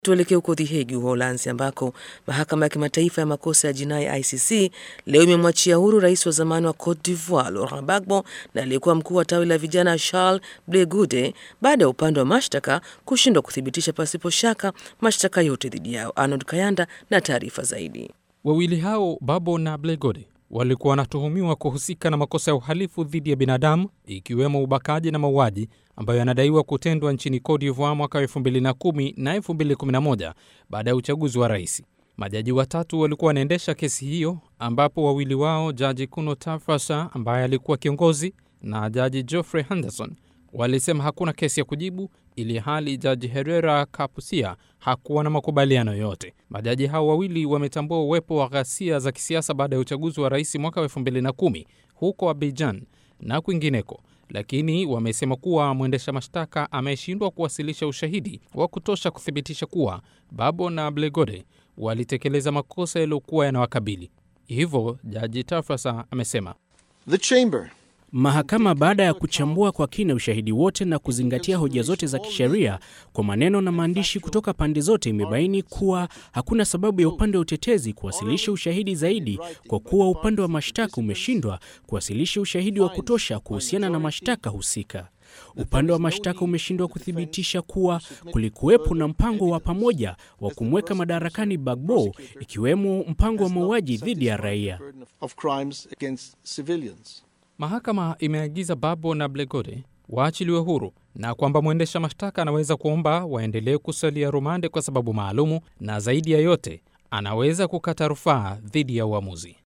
Tuelekee huko The Hague, Uholanzi, ambako mahakama ya kimataifa ya makosa ya jinai ICC leo imemwachia huru rais wa zamani wa Cote d'Ivoire Laurent Gbagbo na aliyekuwa mkuu wa tawi la vijana Charles Ble Goude baada ya upande wa mashtaka kushindwa kuthibitisha pasipo shaka mashtaka yote dhidi yao. Arnold Kayanda na taarifa zaidi. Wawili hao Babo na Blegode walikuwa wanatuhumiwa kuhusika na makosa ya uhalifu dhidi ya binadamu ikiwemo ubakaji na mauaji ambayo yanadaiwa kutendwa nchini Cote d'Ivoire mwaka 2010 na 2011 baada ya uchaguzi wa rais. Majaji watatu walikuwa wanaendesha kesi hiyo, ambapo wawili wao, jaji Kuno Tafrasa ambaye alikuwa kiongozi na jaji Geoffrey Henderson walisema hakuna kesi ya kujibu, ili hali jaji Herrera Kapusia hakuwa na makubaliano yote. Majaji hao wawili wametambua uwepo wa ghasia za kisiasa baada ya uchaguzi wa rais mwaka wa 2010 huko Abidjan na kwingineko, lakini wamesema kuwa mwendesha mashtaka ameshindwa kuwasilisha ushahidi wa kutosha kuthibitisha kuwa Babo na Blegode walitekeleza makosa yaliyokuwa yanawakabili. Hivyo jaji Tafrasa amesema The chamber Mahakama baada ya kuchambua kwa kina ushahidi wote na kuzingatia hoja zote za kisheria kwa maneno na maandishi kutoka pande zote, imebaini kuwa hakuna sababu ya upande wa utetezi kuwasilisha ushahidi zaidi, kwa kuwa upande wa mashtaka umeshindwa kuwasilisha ushahidi wa kutosha kuhusiana na mashtaka husika. Upande wa mashtaka umeshindwa kuthibitisha kuwa kulikuwepo na mpango wa pamoja wa kumweka madarakani Bagbo, ikiwemo mpango wa mauaji dhidi ya raia. of crimes against civilians. Mahakama imeagiza Babo na Blegode waachiliwe huru na kwamba mwendesha mashtaka anaweza kuomba waendelee kusalia rumande kwa sababu maalumu, na zaidi ya yote anaweza kukata rufaa dhidi ya uamuzi.